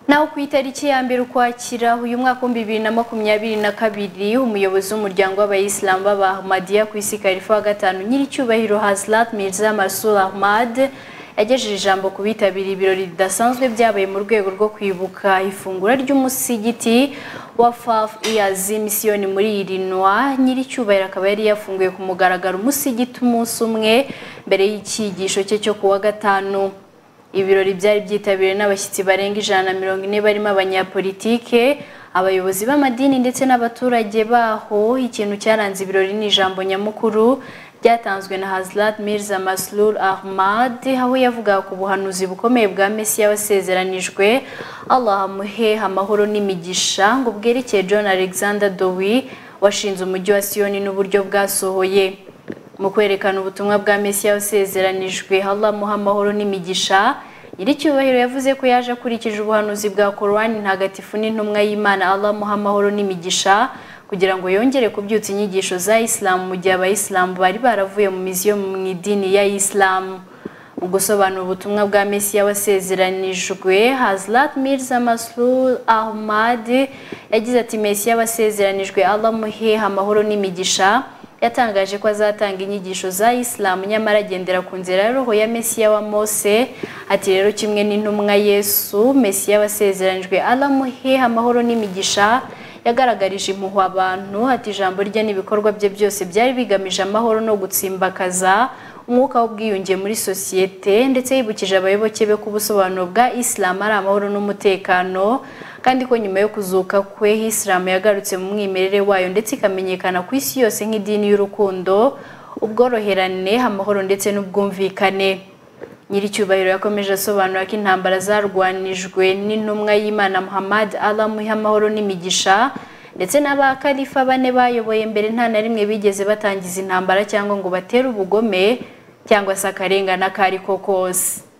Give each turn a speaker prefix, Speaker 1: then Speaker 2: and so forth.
Speaker 1: naho ku itariki ya mbere ukwakira uyu mwaka w'ibihumbi bibiri na makumyabiri na kabiri umuyobozi w'umuryango w'abayisilamu b'abahmadiya ku isi karifu wa gatanu nyiricyubahiro hazirat mirza masul ahmad yagejeje ijambo ku bitabiriye ibirori bidasanzwe byabaye mu rwego rwo kwibuka ifungura ry'umusigiti wa fafu iyazi misiyoni muri irinwa nyiricyubahiro akaba yari yafunguye ku mugaragaro umusigiti umunsi umwe mbere y'icyigisho cye cyo kuwa gatanu ibirori byari byitabiriwe n'abashyitsi barenga ijana na mirongo ine barimo abanyapolitike abayobozi b'amadini ndetse n'abaturage baho ikintu cyaranze ibirori ni ijambo nyamukuru ryatanzwe na hazirat mirza maslul ahmad aho yavugaga ku buhanuzi bukomeye bwa mesiya wasezeranijwe allah amuhe amahoro n'imigisha ngo bwerekeye john alexander dowi washinze umujyi wa siyoni n'uburyo bwasohoye mu kwerekana ubutumwa bwa mesiya wasezeranijwe allah amuha amahoro n'imigisha nyiricyubahiro yavuze ko yaje akurikije ubuhanuzi bwa korowani ntagatifu n'intumwa y'imana allah amuha amahoro n'imigisha kugira ngo yongere kubyutsa inyigisho za isilamu mu gihe abayisilamu bari baravuye mu miziyo mu idini ya isilamu mu gusobanura ubutumwa bwa mesiya wasezeranijwe hazirat mirza maslul ahmad yagize ati mesiya wasezeranijwe allah amuhe amahoro n'imigisha yatangaje ko azatanga inyigisho za isilamu nyamara agendera ku nzira ya roho ya mesiya wa mose ati rero kimwe n'intumwa yesu mesiya wasezeranijwe allah amuhe amahoro n'imigisha yagaragarije impuhwe abantu ati ijambo rye n'ibikorwa bye byose byari bigamije amahoro no gutsimbakaza umwuka w'ubwiyunge muri sosiyete ndetse yibukije abayoboke be ko ubusobanuro bwa isilamu ari amahoro n'umutekano kandi ko nyuma yo kuzuka kwe isilamu yagarutse mu mwimerere wayo ndetse ikamenyekana ku isi yose nk'idini y'urukundo ubworoherane amahoro ndetse n'ubwumvikane nyiricyubahiro yakomeje asobanura ko intambara zarwanijwe n'intumwa y'imana muhammad alamuha amahoro n'imigisha ndetse n'abakarifa bane bayoboye mbere nta na rimwe bigeze batangiza intambara cyangwa ngo batere ubugome cyangwa se akarengane ako ari ko kose